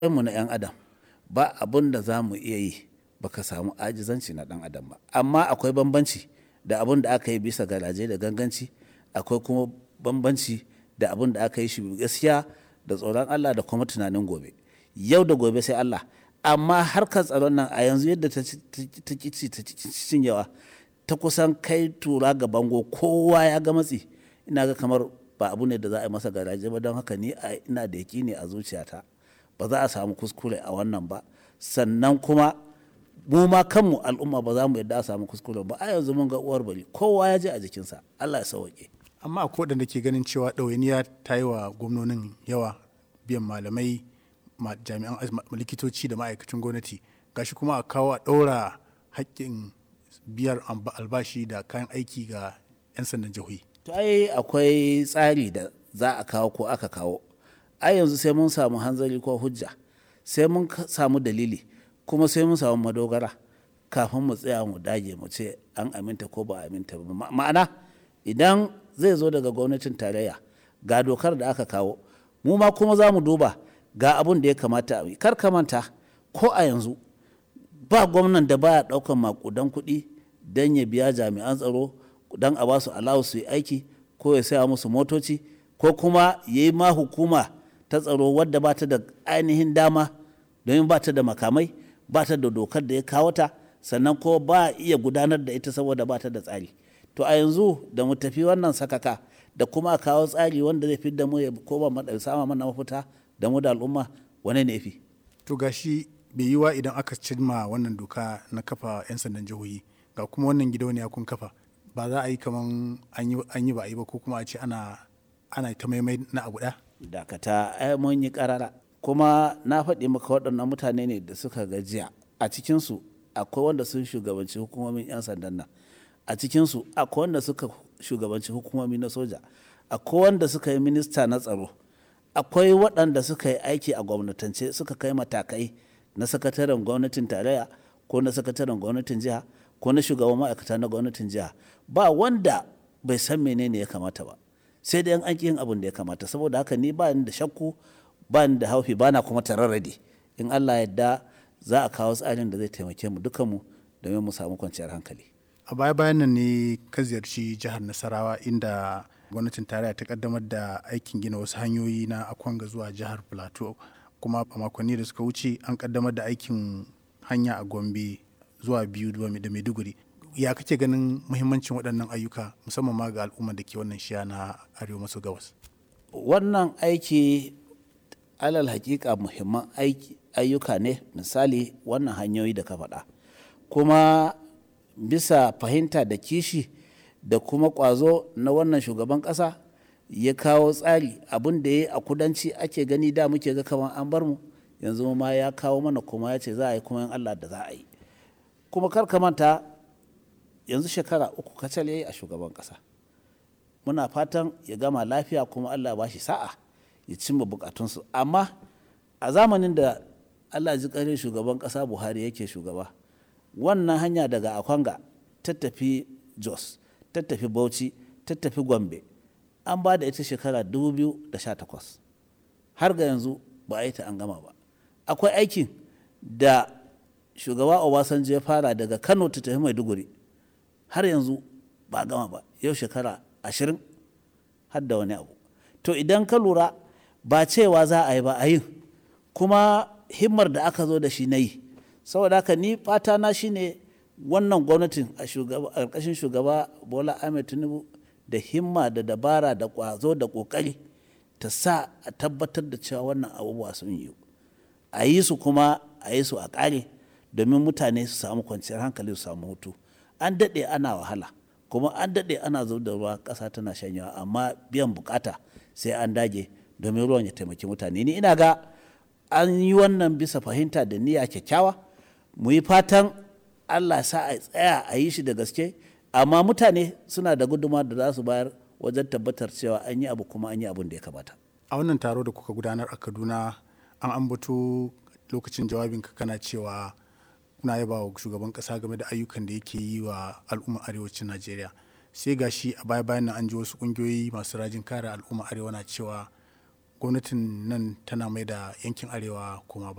mu na 'yan adam ba abun da za mu iya yi baka samu ajizanci na dan adam ba amma akwai bambanci da abun da aka yi bisa garaje da ganganci akwai kuma bambanci da abun da aka yi shi gaskiya da tsoron Allah da kuma tunanin gobe yau da gobe sai Allah amma harkar tsaron nan a yanzu yadda ta kici ta cinyewa ta kusan kai tura ga bango kowa ya ga matsi ina ga kamar ba abu ne da za a yi masa garaje ba don haka ni ina da ne a zuciyata ba za a samu kuskure a wannan ba sannan kuma mu ma kanmu al'umma ba za mu yadda a samu kuskure ba a yanzu mun ga uwar bari kowa ya je a jikinsa Allah ya sauke amma akwai waɗanda ke ganin cewa ɗawainiya ta yi wa gwamnonin yawa biyan malamai jami'an likitoci da ma'aikacin gwamnati gashi kuma a kawo a ɗaura haƙƙin biyar albashi da kayan aiki ga 'yan sandan jihohi to ai akwai tsari da za a kawo ko aka kawo ai yanzu sai mun samu hanzari ko hujja sai mun samu dalili kuma sai mun samu madogara kafin mu tsaya mu dage mu ce an aminta ko ba aminta ba ma'ana idan zai zo daga gwamnatin tarayya ga dokar da aka kawo mu ma kuma za mu duba ga abun da ya kamata a yi kar ka manta ko a yanzu ba gwamnan da baya daukan makudan kuɗi don ya biya jami'an tsaro don a basu alawu su yi aiki ko ya saya musu motoci ko kuma ya yi ma hukuma ta tsaro wadda ba ta da ainihin dama domin ba ta da makamai ba ta da dokar da ya kawo ta sannan ko ba iya gudanar da ita saboda ba ta da tsari to a yanzu da mu tafi wannan sakaka da kuma kawo tsari wanda zai fi da mu ya koma sama mana mafita da mu da al'umma wani ne fi to gashi bai yi wa idan aka cimma wannan doka na kafa 'yan sandan jihohi ga kuma wannan gidauniya kun kafa ba za a yi kaman an yi ba a yi ba ko kuma a ce ana ana ta maimai na abu ɗaya dakata ai mun yi karara kuma na faɗi maka waɗannan mutane ne da suka gajiya a cikinsu akwai wanda sun shugabanci hukumomin 'yan sandan nan a cikinsu akwai wanda suka shugabanci hukumomi na soja akwai wanda suka yi minista na tsaro akwai waɗanda suka yi aiki a gwamnatance suka kai matakai na sakataren gwamnatin tarayya ko na sakataren gwamnatin jiha ko na shugaban ma'aikata na gwamnatin jiha ba wanda bai san menene ya kamata ba sai dai an yin abin da ya kamata saboda haka ni ba ni da shakku ba ni da haufi ba na kuma tararrade in Allah yadda za a kawo tsarin da zai taimake mu dukanmu domin mu samu kwanciyar hankali a baya bayan nan ne ka ziyarci jihar nasarawa inda gwamnatin tarayya ta kaddamar da aikin gina wasu hanyoyi na akwanga zuwa jihar plateau kuma a makonni da suka wuce an kaddamar da aikin hanya a gombe zuwa biyu da maiduguri ya kake ganin muhimmancin waɗannan ayyuka musamman ma ga al'ummar da ke wannan shiya na arewa maso gabas wannan aiki alal hakika muhimman ayyuka ne misali wannan hanyoyi da ka faɗa kuma bisa fahimta da kishi da kuma ƙwazo na wannan shugaban ƙasa ya kawo tsari abin da ya yi a kudanci ake gani da muke ga kamar an bar mu yanzu ma ya kawo mana kuma ya ce za a yi kuma yin allah da za a yi kuma kar ka manta yanzu shekara uku kacal ya yi a shugaban ƙasa muna fatan ya gama lafiya kuma allah ba shi sa'a ya cimma bukatunsu amma a zamanin da allah ji ƙarin shugaban ƙasa buhari yake shugaba wannan hanya daga akwanga ta tafi jos ta tafi bauchi ta tafi gombe an ba da ita shekara 2018 har ga yanzu ba a yi ta an gama ba akwai aikin da shugaba obasanjo ya fara daga kano ta tafi maiduguri har yanzu ba a gama ba yau shekara ashirin har da wani abu to idan ka lura ba cewa za a yi ba a yin kuma himmar da aka zo da shi na yi saboda haka ni fata na shine wannan gwamnatin a ƙarƙashin shugaba bola ahmed tinubu da himma da dabara da ƙwazo da ƙoƙari ta sa a tabbatar da cewa wannan abubuwa sun yi a yi su kuma a yi su a ƙare domin mutane su samu kwanciyar hankali su samu hutu an daɗe ana wahala kuma an daɗe ana zub da ruwa ƙasa tana shanyawa amma biyan bukata sai an dage domin ruwan ya taimaki mutane ni ina ga an yi wannan bisa fahimta da niyya kyakkyawa mu yi fatan allah sa a tsaya a yi shi da gaske amma mutane suna da guduma da za su bayar wajen tabbatar cewa an yi abu kuma an yi abin da ya kamata a wannan taro da kuka gudanar a kaduna an ambato lokacin jawabinka kana cewa kuna yaba wa shugaban kasa game da ayyukan da yake yi wa al'ummar arewacin najeriya sai gashi a baya bayan nan an ji wasu kungiyoyi masu rajin kare al'ummar arewa na cewa gwamnatin nan tana mai da yankin arewa kuma